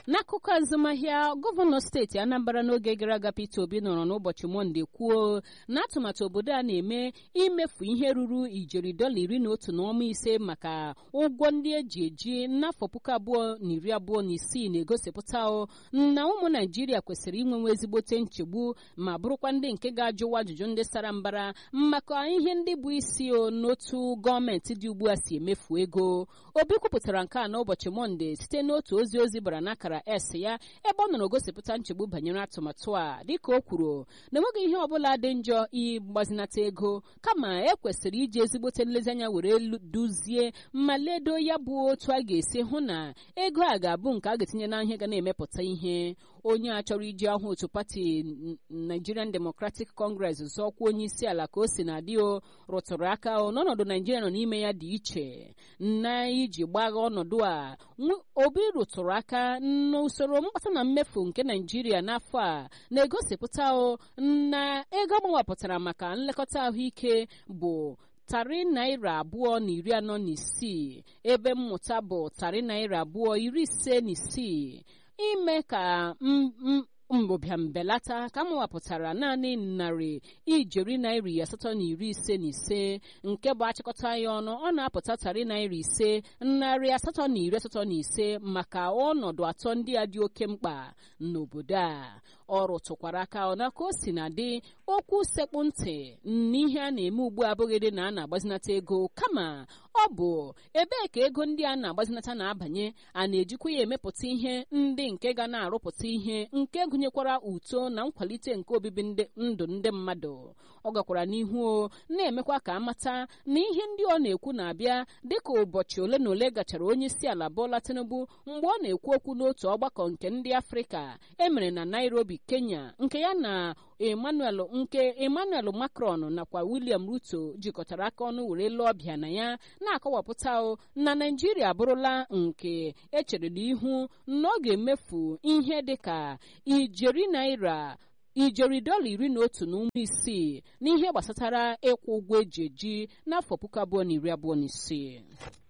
n'akụkọ azụmahịa gọvanọ steeti anambra n'oge gara aga peter obi nọrọ n'ụbọchị mọnde kwuo na atụmatụ obodo a na-eme imefu ihe ruru ijeri dọla iri na otu na ọma ise maka ụgwọ ndị eji eji n'afọ puku abụọ na iri abụọ na isii na-egosipụta na ụmụ naijiria kwesịrị inwenwe ezigbote nchegbu ma bụrụkwa ndị nke ga-ajụwa ajụjụ ndị sara mbara maka ihe ndị bụ isi n'otu gọọmenti dị ugbu a si emefu ego obi kwupụtara nke a n'ụbọchị mọnde site n'otu ozi ozi bara n'akara s ya ebe ọ nọrọ gosipụta nchegbu banyere atụmatụ a dịka o kwuru na enweghị ihe ọbụla dị njọ ịgbazinata ego kama e kwesịrị iji ezigbote nlezianya were duzie ma ledo ya bụ otu a ga-esi hụ na ego a ga-abụ nke a ga-etinye na ihe ga na-emepụta ihe onye a chọrọ iji ahụ otu pati Nigerian Democratic Congress zọọkwa onye isi ala ka o si na dị o rụtụrụ aka n'ọnọdụ Naijiria nọ n'ime ya dị iche na iji gbagha ọnọdụ a obi rụtụrụ aka n'usoro mkpata na mmefu nke Naijiria n'afọ a na-egosipụta na ego agbawapụtara maka nlekọta ahụike bụ tarị naira abụọ na iri anọ na isii ebe mmụta bụ tarị naira abụọ iri ise na isii ime ka mbụbịam belata ka m wapụtara naanị narị ijeri naira asatọ na iri ise na ise nke bụ achịkọta ya ọnụ ọ na-apụta tarị naira ise narị asatọ na iri asatọ na ise maka ọnọdụ atọ ndị a dị oke mkpa n'obodo a ọ rụtụkwara aka na ka o si na dị okwu sekpụ ntị n'ihe a na-eme ugbu a abụghịdị na a na-agbazinata ego kama ọ bụ ebee ka ego ndị a na-agbazinata na-abanye a na-ejikwa ya emepụta ihe ndị nke ga na-arụpụta ihe nke gụnyekwara uto na nkwalite nke obibi ndụ ndị mmadụ ọ gakwara n'ihu na-emekwa ka amata na ihe ndị ọ na-ekwu na-abịa dịka ụbọchị ole na ole gachara onye isi ala Bola Tinubu mgbe ọ na-ekwu okwu n'otu ọgbakọ nke ndị Afrịka emere na Nairobi Kenya nke ya na Emmanuel nke Emmanuel Macron nakwa William Ruto jikọtara aka ọnụ were lụọ ọbịa na ya na-akọwapụta na Naijiria abụrụla nke echere n'ihu na ọ ga-emefu ihe dịka ijeri naira ijeri dọla iri na otu na ụmụ isii n'ihe gbasatara ịkwụ ụgwọ eji eji n'afọ puku abụọ na iri abụọ na isii